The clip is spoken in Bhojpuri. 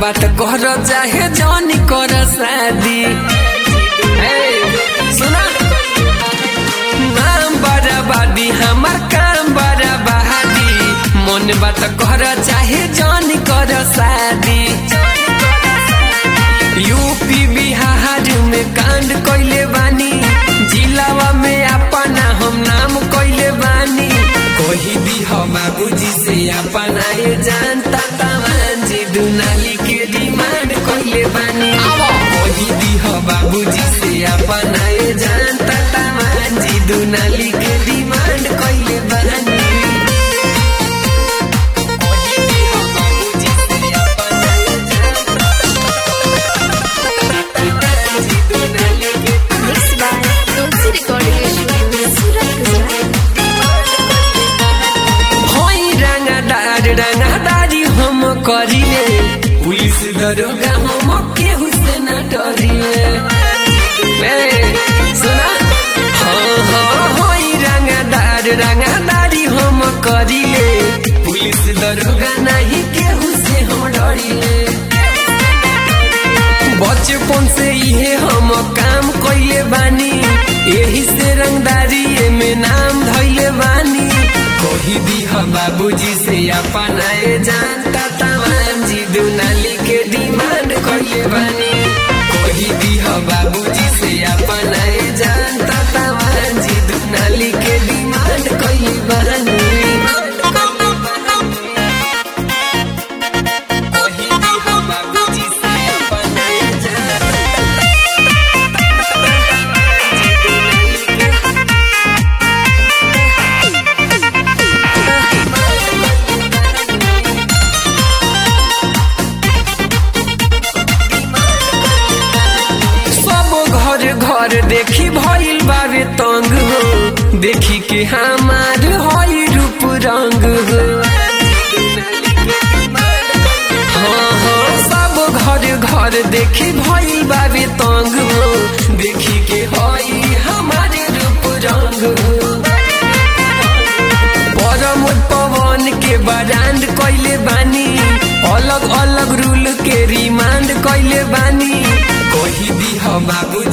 बात कर चाहे जानी कर शादी ए, सुना नाम बराबादी हमार काम बराबादी मन बात कर चाहे जानी कर शादी यूपी बिहार में कांड कैले बानी जिलावा में अपना हम नाम कैले बानी कोई भी हो बाबूजी से अपना ये जानता तमान जी दुनाली के डिमांड कैले बानी कोई भी हो बाबूजी से अपना ये जानता तमान जी दुनाली के डिमांड कैले बानी कोई भी हो बाबूजी से अपना ये जानता तमान जी दुनाली के Mixed by Tulsi Recording Studio, Surat, Gujarat. होई रंगदार रंगदारी हम करिले पुलिस दरोगा हम केहू से न डरिले ए, सुना हाँ हाँ होई रंगदार रंगदारी हम करिले पुलिस दरोगा नहीं केहू से हम डरिले बचपन से इहे हम काम कैले बानी यही से रंगदारी में नाम धैले बानी कोई भी हम बाबूजी से अपना ये जानता तमाम जी दुनाली के डिमांड कैले बानी कोई भी हम बाबूजी से अपना ये जानता तमाम जी दुनाली के डिमांड कैले बानी कोई भी हम बाबूजी से अपना ये जानता सब घर घर देखी भइल बावे तंग हो देखी के हमार हई रूप रंग हो हाँ हाँ सब घर घर देखी भइल बावे तंग हो देखी के हई हमारे रूप रंग हो परम पवन के बरांड कैले बानी अलग अलग रूल के रिमांड कैले बानी कोई भी हम बाबू